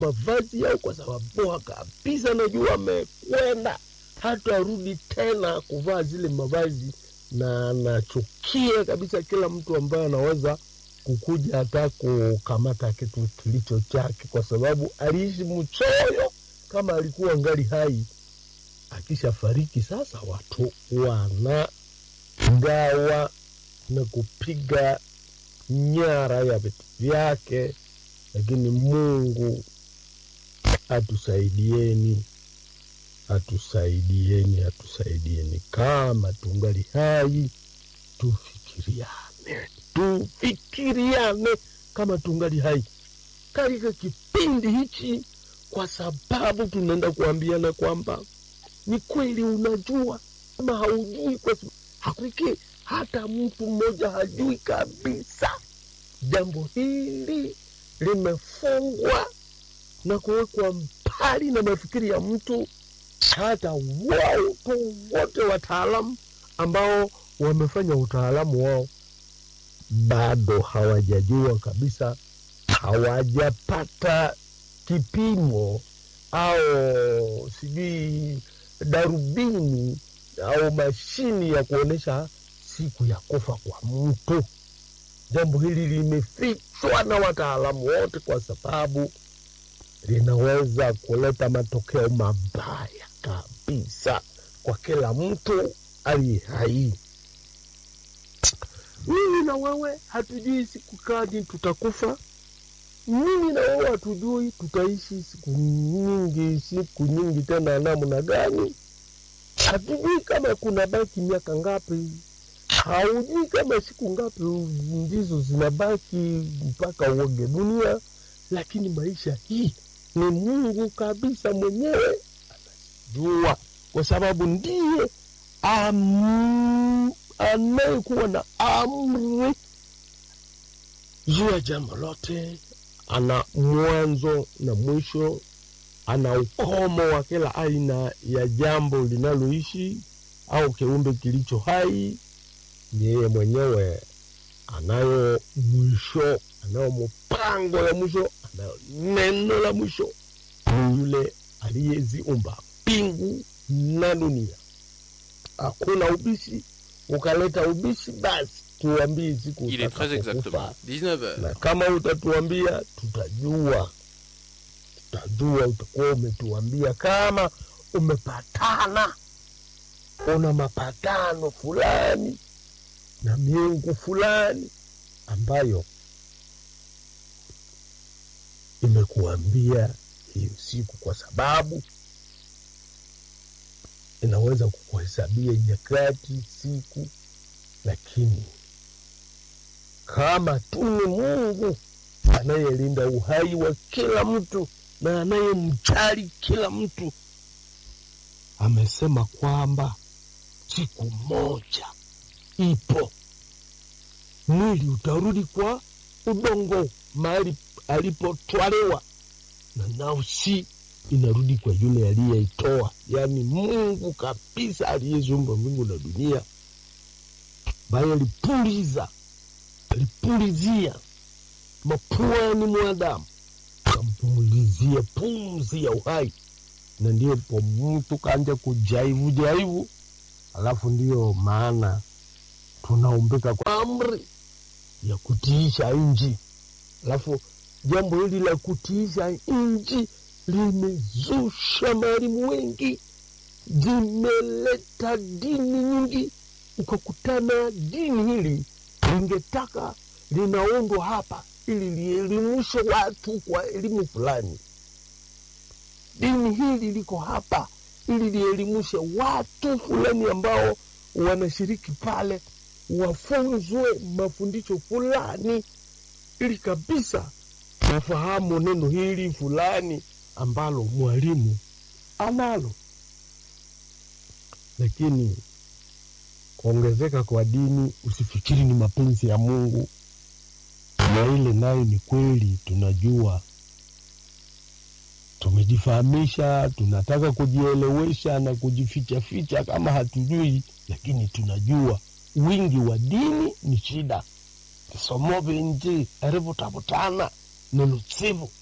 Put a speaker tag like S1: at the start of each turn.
S1: mavazi yao, kwa sababu kabisa najua amekwenda hata arudi tena kuvaa zile mavazi, na anachukia kabisa kila mtu ambaye anaweza kukuja hata kukamata kitu kilicho chake, kwa sababu aliishi mchoyo kama alikuwa ngali hai. Akishafariki sasa, watu wanagawa na kupiga nyara ya vitu vyake, lakini Mungu atusaidieni, atusaidieni, atusaidieni. Kama tungali hai, tufikiriane, tufikiriane kama tungali hai katika kipindi hichi, kwa sababu tunaenda kuambiana kwamba ni kweli, unajua ama haujui, kwa sababu hakiki hata mtu mmoja hajui kabisa. Jambo hili limefungwa na kuwekwa mbali na mafikiri ya mtu. Hata watu wote wataalamu ambao wamefanya utaalamu wao bado hawajajua kabisa, hawajapata kipimo au sijui darubini au mashini ya kuonyesha siku ya kufa kwa mtu. Jambo hili limefichwa na wataalamu wote, kwa sababu linaweza kuleta matokeo mabaya kabisa kwa kila mtu aliye hai. Mimi na wewe hatujui siku gani tutakufa. Mimi na wewe hatujui tutaishi siku nyingi, siku nyingi tena namna gani. Hatujui kama kuna baki miaka ngapi, haujui kama siku ngapi ndizo zinabaki mpaka uoge dunia. Lakini maisha hii ni Mungu kabisa mwenyewe anajua, kwa sababu ndiye am, anayekuwa na amri juu ya jambo lote. Ana mwanzo na mwisho, ana ukomo wa kila aina ya jambo linaloishi au kiumbe kilicho hai. Ni yeye mwenyewe anayo mwisho, anayo mpango ya mwisho, anayo neno la mwisho. Ni yule aliyeziumba mbingu na dunia. Hakuna ubishi, ukaleta ubishi, basi tuambie siku
S2: Il est très
S1: utakapokufa.
S2: exactement 19h.
S1: na kama utatuambia tutajua, tutajua. Utakuwa umetuambia kama umepatana, una mapatano fulani na miungu fulani ambayo imekuambia hiyo siku, kwa sababu inaweza kukuhesabia nyakati, siku, lakini kama tu ni Mungu anayelinda uhai wa kila mtu na anayemjali kila mtu, amesema kwamba siku moja ipo, mwili utarudi kwa udongo mahali alipotwaliwa, na nafsi inarudi kwa yule aliyeitoa, yaani Mungu kabisa aliyeziumba mbingu na dunia, ambaye alipuliza alipulizia mapuani mwanadamu, akampumulizia pumzi ya uhai, na ndipo mtu kaanja kujaivu jaivu. Alafu ndiyo maana tunaumbika kwa amri ya kutiisha nchi. Alafu jambo hili la kutiisha nchi limezusha maalimu wengi, zimeleta dini nyingi, ukakutana dini hili lingetaka linaundwa hapa ili lielimishe watu kwa elimu fulani. Dini hili liko hapa ili lielimishe watu fulani ambao wanashiriki pale, wafunzwe mafundisho fulani, ili kabisa wafahamu neno hili fulani ambalo mwalimu analo. Lakini kuongezeka kwa dini usifikiri ni mapenzi ya Mungu, na ile nayo ni kweli. Tunajua tumejifahamisha, tunataka kujielewesha na kujifichaficha kama hatujui, lakini tunajua wingi wa dini ni shida. kisomo binji erivutavutana ni lutsivu